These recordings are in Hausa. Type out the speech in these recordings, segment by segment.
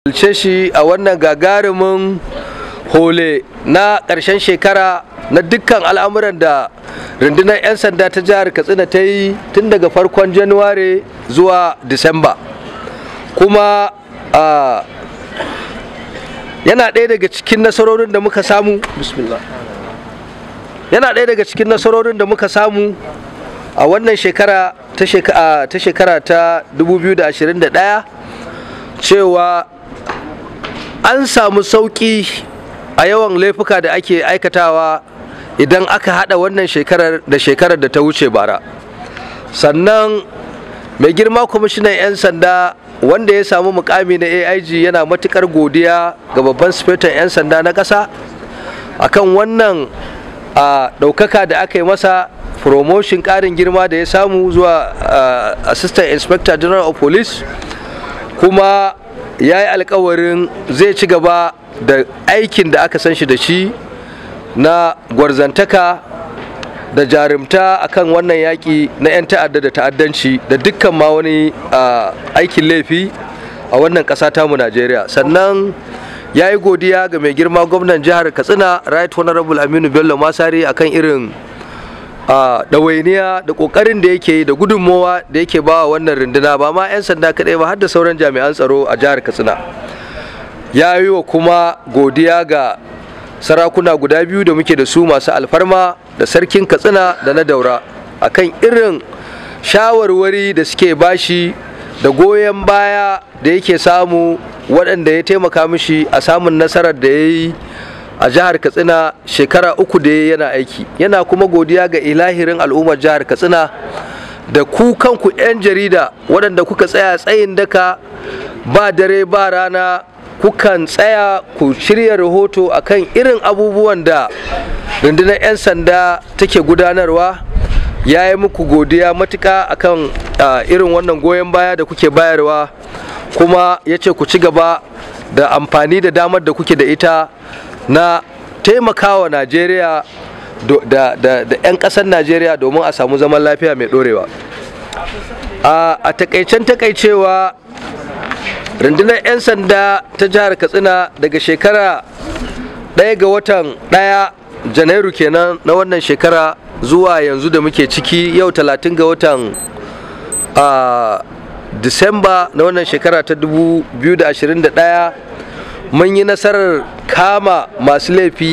ce shi a wannan gagarumin hole na ƙarshen shekara na dukkan al'amuran da rundunar 'yan sanda ta jihar katsina ta yi tun daga farkon januware zuwa disamba kuma yana ɗaya daga cikin nasarorin da muka samu bismillah yana ɗaya daga cikin nasarorin da muka samu a wannan shekara ta shekara ta 2021 cewa an samu sauƙi a yawan laifuka da ake aikatawa idan aka hada wannan shekarar da shekarar da ta wuce bara sannan mai girma kwamishinan 'yan sanda wanda ya samu mukami na aig yana matukar godiya ga babban sifetan 'yan sanda na ƙasa akan wannan a ɗaukaka da aka yi masa promotion ƙarin girma da ya samu zuwa assistant inspector general of police kuma ya yi alkawarin zai ci gaba da aikin da aka san shi da shi na gwarzantaka da jarumta akan wannan yaƙi na 'yan ta'adda da ta'addanci da dukkan ma wani aikin laifi a wannan ƙasa tamu najeriya sannan ya yi godiya ga mai girma gwamnan jihar katsina right honorable aminu bello masari akan irin ɗawainiya da ƙoƙarin da yake yi da gudunmowa da yake ba wannan runduna ba ma 'yan sanda kaɗai ba har da sauran jami'an tsaro a jihar katsina ya yi wa kuma godiya ga sarakuna guda biyu da muke da su masu alfarma da sarkin katsina da na daura akan irin shawarwari da suke bashi da goyon baya da yake samu waɗanda ya taimaka mishi a samun nasarar da ya yi a jihar katsina shekara uku da ya yana aiki yana kuma godiya ga ilahirin al'ummar jihar katsina da ku kanku 'yan jarida waɗanda kuka tsaya tsayin daka ba dare ba rana kukan tsaya ku shirya rahoto akan irin abubuwan da rundunar 'yan sanda take gudanarwa ya yi muku godiya matuka akan irin wannan goyon baya da kuke bayarwa kuma ya ce ku ci gaba da amfani da damar da kuke da ita na taimakawa najeriya da 'yan ƙasar najeriya domin a samu zaman lafiya mai ɗorewa a takaicen takaicewa rundunar 'yan sanda ta jihar katsina daga shekara ɗaya ga watan ɗaya janairu kenan na wannan shekara zuwa yanzu da muke ciki yau talatin ga watan disamba na wannan shekara ta 2021 mun yi nasarar kama masu laifi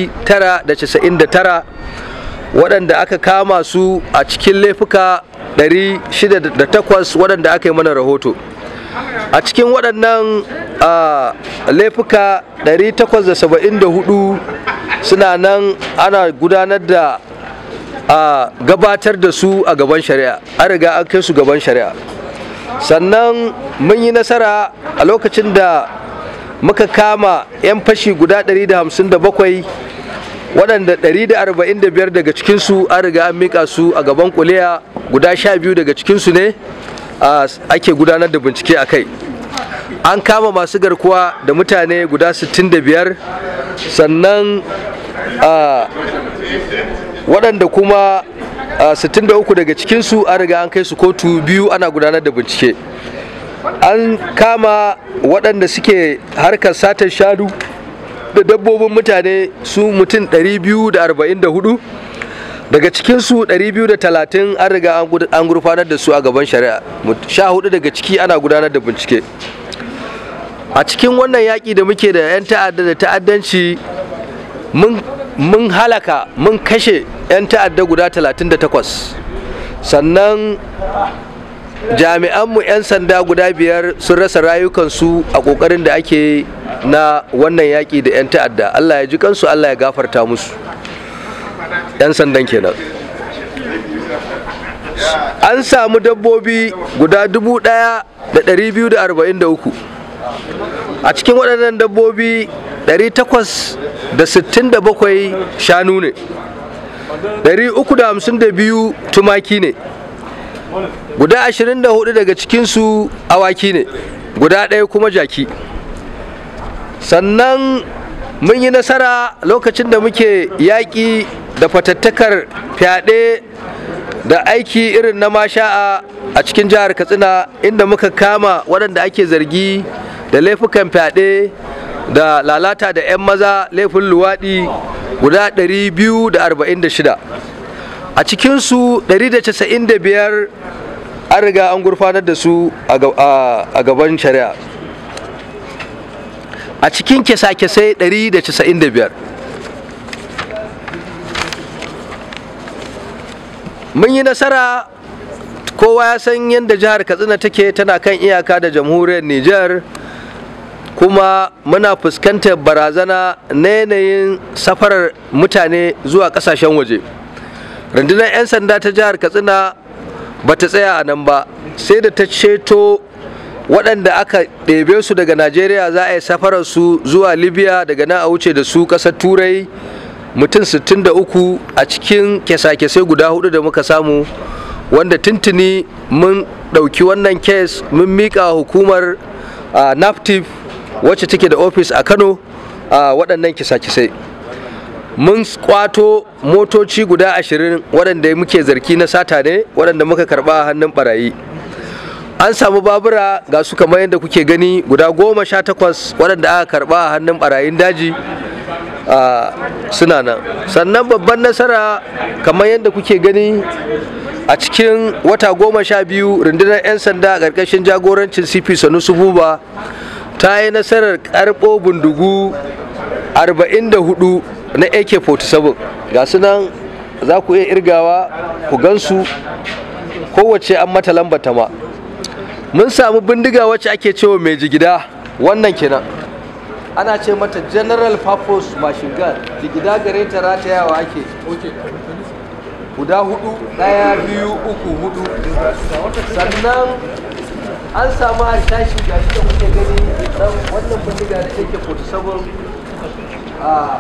999 waɗanda aka kama su a cikin laifuka 608 waɗanda aka yi mana rahoto a cikin waɗannan laifuka 874 suna nan ana gudanar da gabatar da su a gaban shari'a an riga an kai su gaban shari'a sannan mun yi nasara a lokacin da muka kama 'yan fashi guda 157 waɗanda 145 daga cikinsu an riga an mika su a gaban kuliya guda 12 daga cikinsu ne ake gudanar da bincike a kai an kama masu garkuwa da mutane guda 65 sannan waɗanda kuma 63 daga cikinsu an riga an kai su kotu biyu ana gudanar da bincike an kama waɗanda suke harkar satar shanu da dabbobin mutane su mutum 244 daga cikinsu 230 an riga an gurfanar da su a gaban shari'a sha hudu daga ciki ana gudanar da bincike a cikin wannan yaƙi da muke da 'yan ta'adda da ta'addanci mun halaka mun kashe 'yan ta'adda guda 38 sannan jami'anmu 'yan sanda guda biyar sun rasa rayukansu a ƙoƙarin da ake na wannan yaƙi da 'yan ta'adda allah ya ji kansu allah ya gafarta musu 'yan sandan kenan an samu dabbobi guda 1,243 a cikin waɗannan dabbobi 867 shanu ne 352 tumaki ne guda 24 daga cikinsu awaki ne guda ɗaya kuma jaki sannan mun yi nasara lokacin da muke yaƙi da fatattakar fyaɗe da aiki irin na masha'a a cikin jihar katsina inda muka kama waɗanda ake zargi da laifukan fyaɗe da lalata da 'yan maza laifin luwaɗi guda 246 a cikinsu 195 an riga an gurfanar da su a gaban shari'a a cikin kisa-kisai 195 mun yi nasara kowa ya san yadda jihar katsina take tana kan iyaka da jamhuriyar niger kuma muna fuskantar barazana na yanayin safarar mutane zuwa kasashen waje rundunar 'yan sanda ta jihar katsina ba ta tsaya a nan ba sai da ta ceto waɗanda aka ɗebe su daga najeriya za a yi safarar su zuwa libya daga nan a wuce da su ƙasar turai mutum 63 a cikin kyasa-kyasai guda hudu da muka samu wanda tuntuni mun ɗauki wannan kes mun miƙa hukumar naptif wacce take da ofis a kano a waɗannan kisa-kisai mun kwato motoci guda ashirin waɗanda muke zargi na sata ne waɗanda muka karɓa a hannun ɓarayi an samu babura ga su kamar yadda kuke gani guda goma sha takwas waɗanda aka karɓa a hannun ɓarayin daji suna nan sannan babban nasara kamar yadda kuke gani a cikin wata goma sha biyu rundunar 'yan sanda a ƙarƙashin jagorancin cp sanusu buba ta yi nasarar karɓo bindigu 44 na ak-47 ga su nan za ku iya irgawa ku gansu kowace an mata lambata ma mun samu bindiga wacce ake cewa mai jigida wannan kenan ana ce mata general purpose machine gun jigida gare ta ratayawa ake guda hudu daya biyu uku hudu sannan an samu harsashi ga shi da kuke gani dan wannan bindiga da take 47 a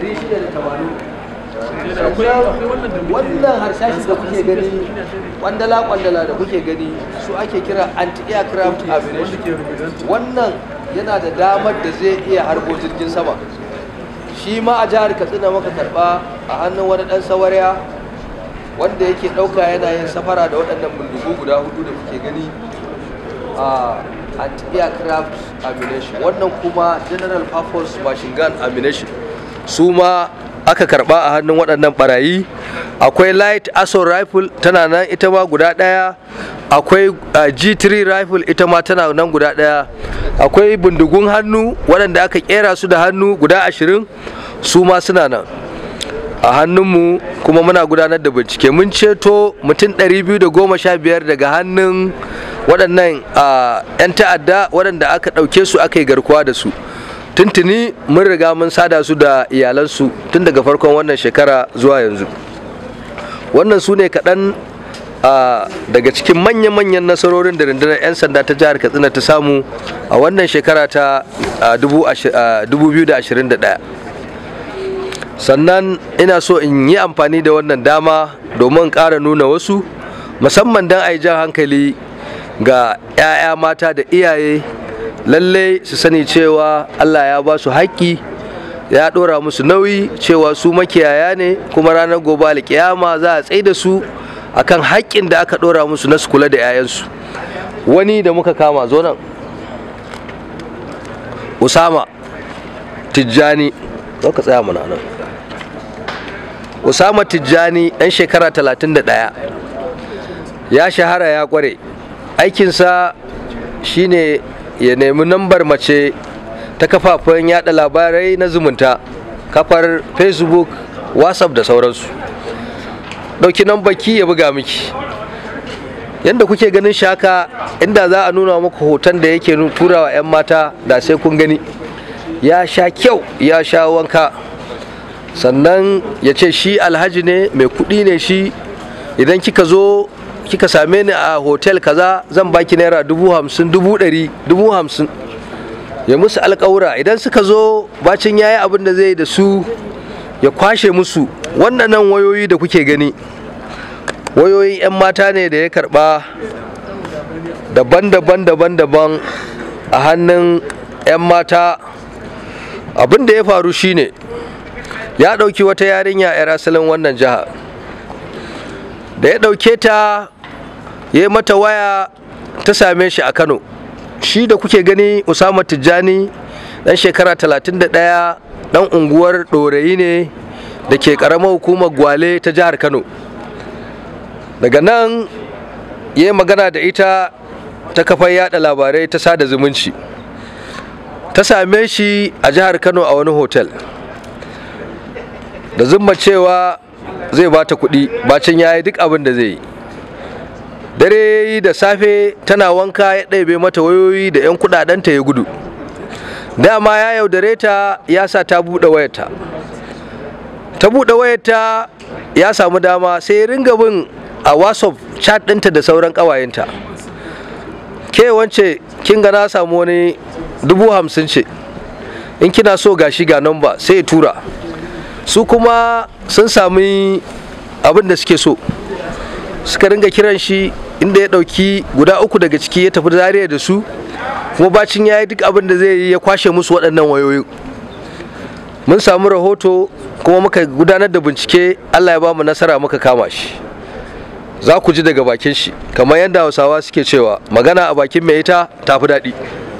680 wannan harsashi da kuke gani kwandala kwandala da kuke gani su ake kira anti-aircraft ammunition wannan yana da damar da zai iya harbo jirgin sama shi ma a jihar katsina maka karba a hannun wani dan sawariya wanda yake dauka yana yin safara da waɗannan bindigu guda hudu da kuke gani a anti-aircraft ammunition wannan kuma general purpose machine gun ammunition su ma aka karba a hannun waɗannan barayi akwai light assault rifle tana nan ita ma guda ɗaya akwai g3 rifle ita ma tana nan guda ɗaya akwai bindigun hannu waɗanda aka kera su da hannu guda ashirin su ma suna nan a hannunmu kuma muna gudanar da bincike mun ceto mutum 215 daga hannun waɗannan 'yan ta'adda waɗanda aka ɗauke su aka yi garkuwa da su tuntuni mun riga mun sada su da iyalansu tun daga farkon wannan shekara zuwa yanzu wannan su ne kaɗan daga cikin manya-manyan nasarorin da rundunar 'yan sanda ta jihar katsina ta samu a wannan shekara ta 2021 sannan ina so in yi amfani da wannan dama domin ƙara nuna wasu musamman don a yi jan hankali ga 'ya'ya mata da iyaye lallai su sani cewa allah ya ba su haƙƙi ya ɗora musu nauyi cewa su makiyaya ne kuma ranar gobe alƙiyama za a tsaye da su akan haƙƙin da aka ɗora musu na su kula da 'ya'yansu wani da muka kama zo nan usama tijjani zo ka tsaya mana nan usama tijjani ɗan shekara 31 ya shahara ya ƙware aikinsa shine ya nemi nambar mace ta kafafen yada labarai na zumunta kafar facebook whatsapp da sauransu ɗauki baki ya buga miki yadda kuke ganin shaka inda za a nuna muku hoton da yake turawa 'yan mata da sai kun gani ya sha kyau ya sha wanka sannan ya ce shi alhaji ne mai kuɗi ne shi idan kika zo kika same ni a hotel kaza zan baki naira dubu hamsin dubu ɗari dubu hamsin ya musu alƙawura idan suka zo bacin yayi abin da zai da su ya kwashe musu wannan wayoyi da kuke gani wayoyin 'yan mata ne da ya karba daban-daban daban-daban a hannun 'yan mata abin da ya faru shine ya ɗauki wata yarinya 'yar asalin wannan jiha da ya ɗauke ta ya yi mata waya ta same shi a kano shi da kuke gani usama tijjani dan shekara 31 dan unguwar ɗorayi ne da ke ƙaramar hukumar gwale ta jihar kano daga nan ya yi magana da ita ta kafar yada labarai ta sada zumunci ta same shi a jihar kano a wani hotel da zumma cewa zai bata kuɗi bacin ya yi duk abin da zai yi dare yi da safe tana wanka ya ɗaibe mata wayoyi da 'yan kudadenta ya gudu dama ya yaudare ta ya sa ta buɗe wayarta ta buɗe wayarta ya samu dama sai ya ringa bin a whatsapp chat ɗinta da sauran ƙawayenta ke wance kin ga na samu wani dubu hamsin ce in kina so gashi ga namba sai ya tura su kuma sun sami abin da suke so suka ringa kiran shi inda ya ɗauki guda uku daga ciki ya tafi zariya da su kuma bacin ya yi duk abin da zai yi ya kwashe musu waɗannan wayoyi mun samu rahoto kuma muka gudanar da bincike allah ya ba mu nasara muka kama shi za ku ji daga bakin shi kamar yadda hausawa suke cewa magana a bakin mai ita ta fi daɗi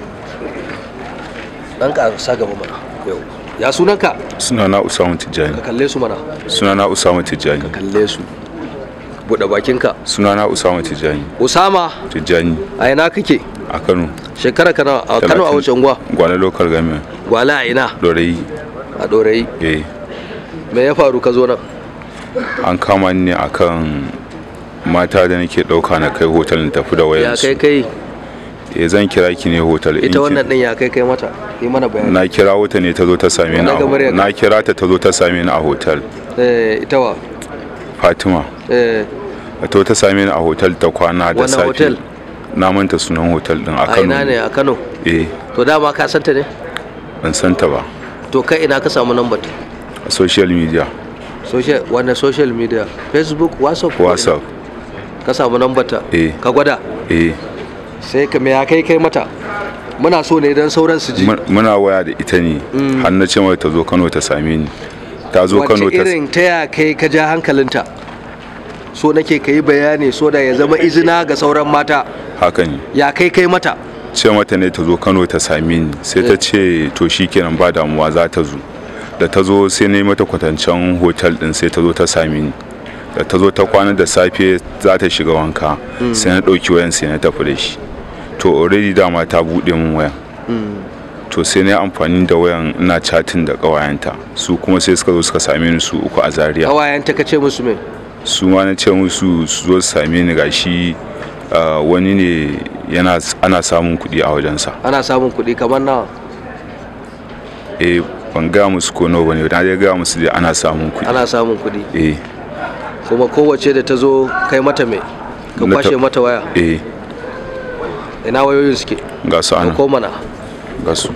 ɗan ƙarsa gaba mana yau ya sunanka sunana Usama Tijjani ka kalle su mana sunana Usama Tijjani kalle su buɗe bakinka sunana Usama Tijjani usama Tijjani a ina kake a Kano shekara kana a kano a wace unguwa Gwale local government gwala a ina Dorayi a ɗorayi eh me ya faru ka zo nan an kama ni ne akan mata da nake dauka na kai hotel na tafi da ya kai wayansu kai eh zan kira ki ne hotel in ita ki- wannan ɗin ya kai kai mata yi mana bayani na kira wata ne ta zo ta same ni a Daga ho- muryarka. na kira ta ta zo ta same ni a hotel eh ita wa Fatima eh ta zo ta same ni a hotel ta kwana da Wannan safe hotel? na manta sunan hotel din a a Kano ina ne a kano eh to dama ka santa ne ban san ta ba to kai ina ka samu lambar ta a social media social wannan social media facebook whatsapp ko ina? whatsapp ka samu lambar ta Eh. ka gwada eh sai ka me ya kai kai mata muna so ne don sauran su ji Mun- muna waya da ita ne har na ce mata ta zo Kano ta same ni ta zo Kano wace ta irin ta ya kai ka ja hankalinta so nake ka yi bayani so da ya zama izina ga sauran mata haka ne ya kai kai mata ce mata ne ta zo Kano ta same ni sai ta ce to shikenan ba damuwa za ta zo da ta zo sai na yi mata kwatancen hotel din sai ta zo ta same ni da ta zo ta kwana da safe za ta shiga wanka sai na ɗauki wayan sai na tafi da shi to already dama ta buɗe min wayan to sai na yi amfani da wayan ina chatting da ƙawayenta su kuma sai suka zo suka same ni su uku a zaria ƙawayenta ka ce musu me su ma na ce musu su zo su same ni gashi ah, wani ne yana ana samun kuɗi a wajensa ana samun kuɗi kamar nawa eh ban gaya musu ko nawa bane na dai gaya musu dai ana samun kuɗi ana samun kuɗi eh kuma kowace da ta zo kai mata me ka Na ta- kwashe mata waya eh ina wayoyin suke ga su ka ana ko mana ga su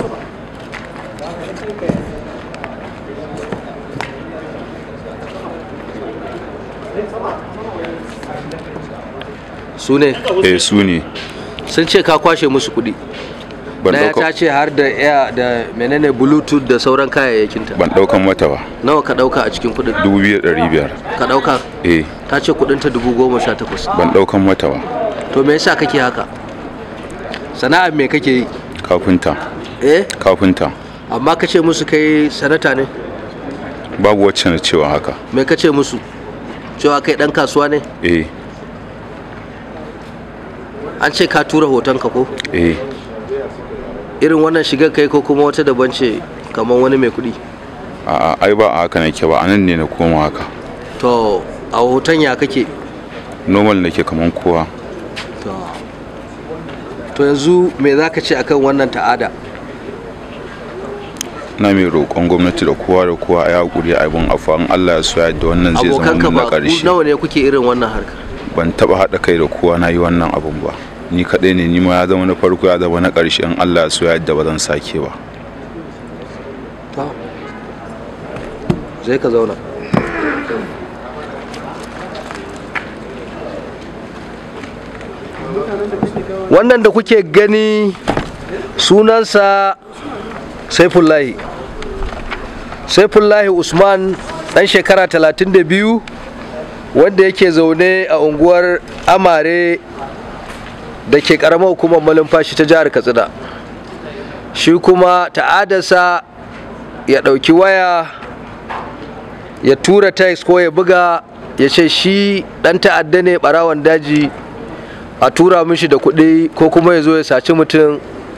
su ne eh su ne sun ce ka kwashe musu kuɗi ban daya ta ɗauka ce har da air da menene bluetooth da sauran kayayyakinta ban ɗaukan mata ba nawa ka ɗauka a cikin kuɗin dubu biyar ɗari biyar ka ɗauka eh ta ce kuɗinta dubu goma sha takwas ban ɗaukan mata ba to me yasa kake haka sana'ar me kake yi kafinta eh kafinta amma ka ce musu kai sanata ne babu wacce na cewa haka me ka ce musu cewa kai ɗan kasuwa ne eh an ce ka tura hotonka ko eh irin wannan shigar kai ko kuma wata daban ce kamar wani mai kuɗi a'a ai ba a haka nake ba anan ne na koma haka to a hoton ya kake normal nake kaman kowa to to yanzu me za ka ce akan wannan ta'ada na mai roƙon gwamnati da kowa da kowa a yi haƙuri a abin afuwa in Allah ya so ya da wannan zai zama abokanka mun na ba ku ƙarshe nawa ne kuke irin wannan harkar ban taɓa haɗa kai da kowa na yi wannan abin ba ni kaɗai ne ni ma ya zama na farko ya zama na ƙarshe in Allah ya so ya da ba zan sake ba to zai ka zauna wannan da kuke gani sunansa saifullahi saifullahi usman ɗan shekara 32 wanda yake zaune a unguwar amare da ke karamar hukumar malumfashi ta jihar katsina shi kuma ta'adarsa ya ɗauki waya ya tura text ko ya buga ya ce shi ɗan ta'adda ne ɓarawan daji a tura mishi da kuɗi ko kuma ya zo ya saci mutum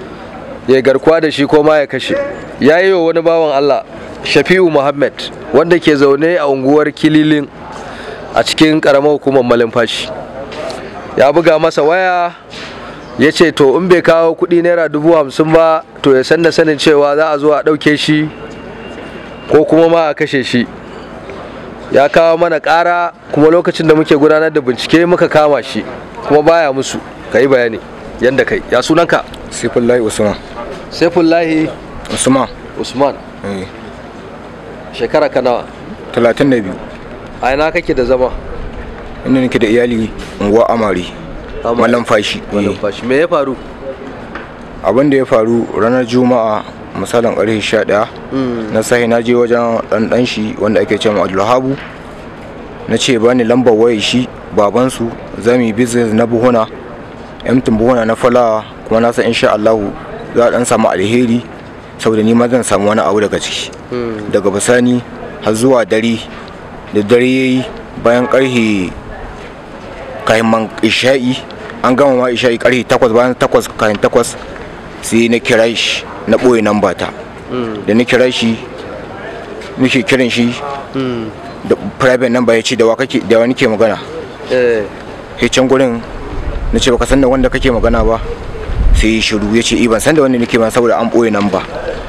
ya garkuwa da shi ko ma ya kashe ya yi wa wani bawan allah shafi'u muhammad wanda ke zaune a unguwar kililin a cikin ƙaramar hukumar malumfashi ya buga masa waya ya ce to in bai kawo kuɗi naira dubu hamsin ba to ya san da sanin cewa za a zo a ɗauke shi ko kuma ma a kashe shi ya kawo mana ƙara kuma lokacin da muke gudanar da bincike muka kama shi kuma baya musu ka yi bayani yadda kai ya sunanka Saifullahi Usman. saifullahi Usman. usman eh, shekara ka nawa Talatin da biyu. a ina kake da zama Inda nake da iyali unguwa Amari. Amari. Malam fashi. eh. malumfashi me ya faru Abin da ya faru ranar Juma'a misalin ƙarfe 11 na sahi na je wajen ɗanɗan shi wanda ake cewa Abdulhabu na ce bani lambar wayar shi babansu za mu yi business na buhuna emtin buhuna na falawa kuma na san insha Allahu za a ɗan samu alheri saboda ni ma zan samu wani abu daga ciki daga bisani har zuwa dare da dare yayi bayan ƙarfe kayan man isha'i an gama ma isha'i ƙarfe takwas bayan takwas kayan takwas sai na kira shi na ɓoye nan ta da na kira shi nake kiran shi da private number ya ce da wa kake da wani ke magana eh sai can gurin na ce baka san da wanda kake magana ba sai ya shiru ya ce "Eh, ban san da wanda nake ba saboda an ɓoye nan ba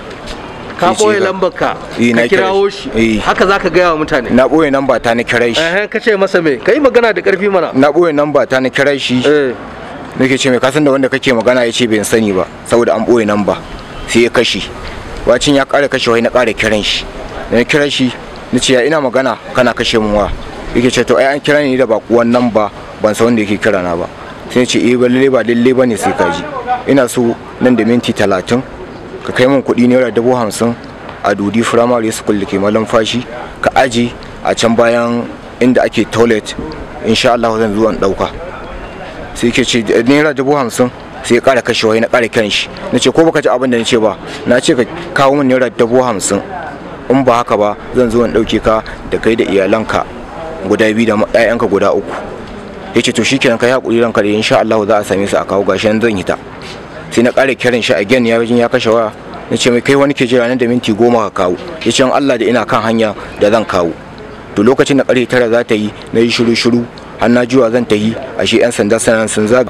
ka Sai ce ɓoye ka- lambar ka Eh, na ka kira kirawo shi. shi Eh. haka za ka gaya wa mutane na ɓoye nan ta na kira shi eh ka ce masa me ka yi magana da ƙarfi mana na ɓoye nan ta na kira shi eh nake ce mai kasan da wanda kake magana ya ce bai sani ba saboda an ɓoye nan ba sai ya kashe wacin ya ƙara kashe wai na ƙara kiran shi da na kira shi na ce ya ina magana kana kashe mun wa yake ce to ai an kira ni da bakuwan nan ba ban san wanda yake kira na ba sai ce eh ba lalle ba lalle ba ne sai ka ji ina so nan da minti talatin ka kai min kuɗi naira dubu hamsin a dudi firamare school da ke malam fashi ka aje a can bayan inda ake toilet insha Allah zan zo in ɗauka sai ke ce naira dubu hamsin sai ya kara kashewa na kara kiran shi na ce ko baka ji abin da na ce ba na ce ka kawo min naira dubu hamsin in ba haka ba zan zo in ɗauke ka da kai da iyalanka guda biyu da ɗayanka guda uku ya ce to shikenan kai hakuri ranka da insha Allah za a same su a kawo gashi nan zan hita sai na kara kiran shi again ya wajen ya kashe waya na ce mai kai wani ke jira nan da minti goma ka kawo ya ce in Allah da ina kan hanya da zan kawo to lokacin da karfe tara za ta yi na yi shiru shiru har na juwa zan ta yi ashe yan sanda sanan sun zaga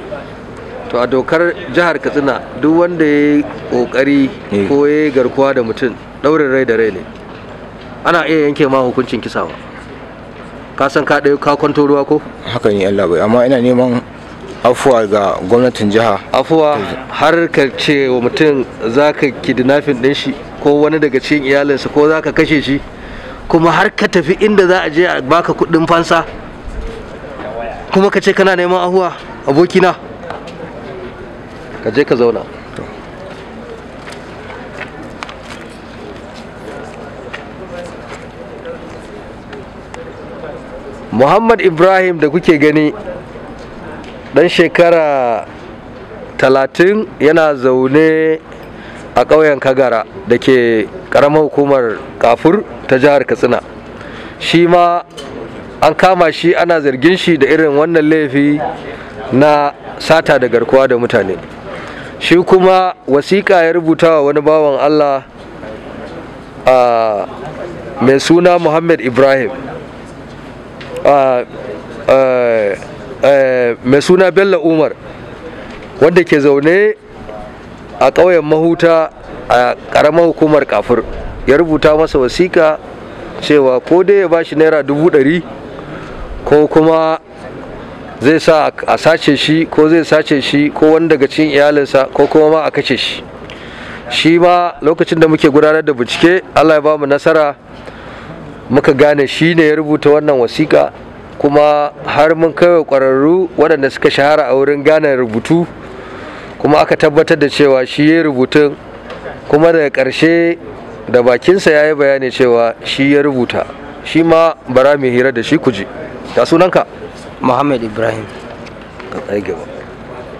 to a dokar jihar katsina duk wanda ya yi kokari Eh. ko ya yi garkuwa da mutum ɗaurin rai da rai ne ana iya yanke ma hukuncin kisawa ka san ka ɗaya ka kwanto ruwa ko haka ne Allah bai amma ina neman afuwa ga gwamnatin jiha afuwa har ka ce wa mutum za ka kidnapping ɗin shi ko wani daga cikin iyalinsa ko za ka kashe shi kuma har ka tafi inda za a je a baka kuɗin fansa kuma ka ce kana neman ahuwa abokina ka je ka zauna muhammad ibrahim da kuke gani dan shekara talatin yana zaune a ƙauyen kagara da ke ƙaramar hukumar kafur ta jihar katsina shi ma an kama shi ana zargin shi da irin wannan laifi na sata da garkuwa da mutane shi kuma wasiƙa ya rubuta wa wani bawan allah a mai suna muhammad ibrahim a mai suna bello umar wanda ke zaune a ƙauyen mahuta a ƙaramar hukumar kafur ya rubuta masa wasiƙa cewa ko dai ya ba shi naira dubu ɗari ko kuma zai sa a sace shi ko zai sace shi ko wani daga cikin iyalinsa ko kuma ma a kashe shi shi ma lokacin da muke gudanar da bincike allah ya ba mu nasara muka gane shi ne ya rubuta wannan wasiƙa kuma har mun kaiwa ƙwararru waɗanda suka shahara a wurin gane rubutu kuma aka tabbatar da cewa shi ya rubutun kuma daga ƙarshe da bakinsa ya yi bayani cewa shi ya rubuta shi ma bara mai hira da shi kuji ta sunanka Muhammad Ibrahim ka tsaye gaba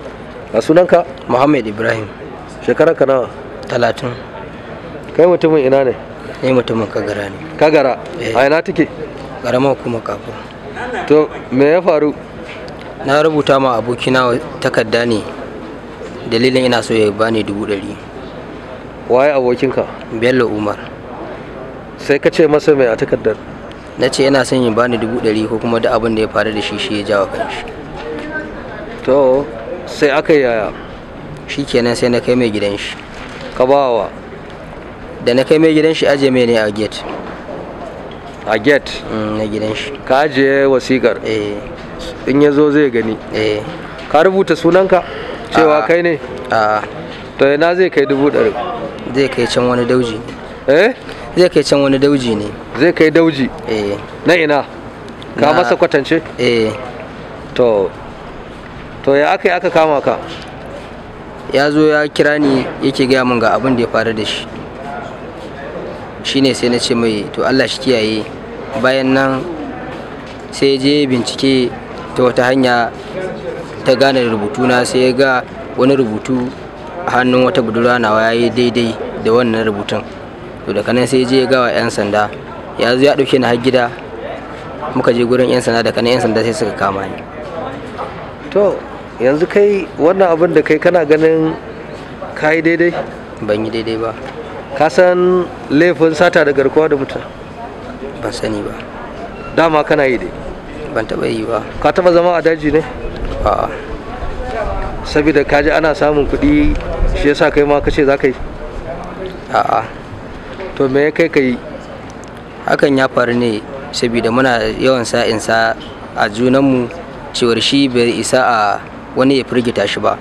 a sunanka Muhammad Ibrahim shekarar ka nawa talatin kai mutumin ina ne ne mutumin kagara ne kagara Eh. a ina take ƙaramar kuma kafin to me ya faru na rubuta ma abokina takarda ne dalilin ina so ya bani dubu ɗari waye abokinka bello umar sai ka ce masa mai a takardar na ce ina son ya bani dubu ɗari ko kuma duk abin da ya faru da shi shi ya jawo kanshi to sai aka yi yaya shi kenan sai na kai mai gidan shi ka ba wa da na kai mai gidan shi aje mai ne a gate a get mm, na gidan shi ka ajiye wasikar eh in ya zo zai gani eh ka rubuta sunanka cewa A'a. kai ne a to ina zai kai dubu ɗari zai kai can wani dauji ne eh zai kai can wani dauji ne zai kai dauji eh na ina ka Na- masa kwatance eh to to ya aka yi aka kama ka ya zo ya kira ni yake gaya min ga abin da ya faru da shi shine sai na ce mai to Allah shi kiyaye bayan nan sai je bincike ta wata hanya ta gane rubutuna sai ya ga wani rubutu a hannun wata budurwa nawa ya yi daidai da wannan rubutun to daga nan sai je ya gawa 'yan sanda ya zo ya ɗauke ni har gida muka je gurin 'yan sanda daga nan 'yan sanda sai suka kama ni to yanzu kai wannan abin da kai kana ganin ka yi daidai ban yi daidai ba ka san laifin sata da garkuwa da mutum ban sani ba dama kana yi dai ban taɓa yi ba ka taba zama a daji ne a'a saboda ka ji ana samun kuɗi shi yasa kai ma ka ce za ka yi a'a to me ya kai ka yi hakan ya faru ne saboda muna yawan sa'insa a junanmu cewar shi bai isa a wani ya firgita shi ba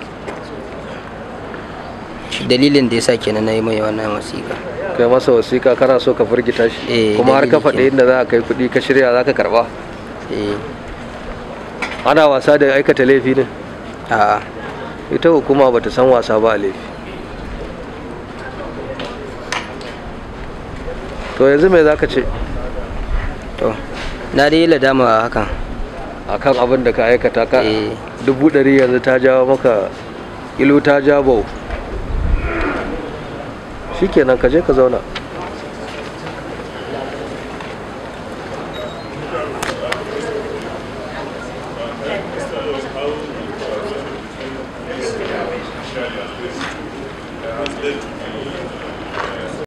Shi dalilin da ya sa kenan na yi mai wannan wasiƙa kai masa wasiƙa kana so ka firgita shi Eh, kuma har ka dalili faɗi kenan. inda za a kai kuɗi ka shirya za ka karɓa eh ana wasa da aikata laifi ne a'a ita hukuma bata san wasa ba a laifi to yanzu me za ka ce to na dai yi ladama hakan akan abin da ka aikata ka Eh. dubu ɗari yanzu ta jawo maka ilu ta jabo shikenan ka je ka zauna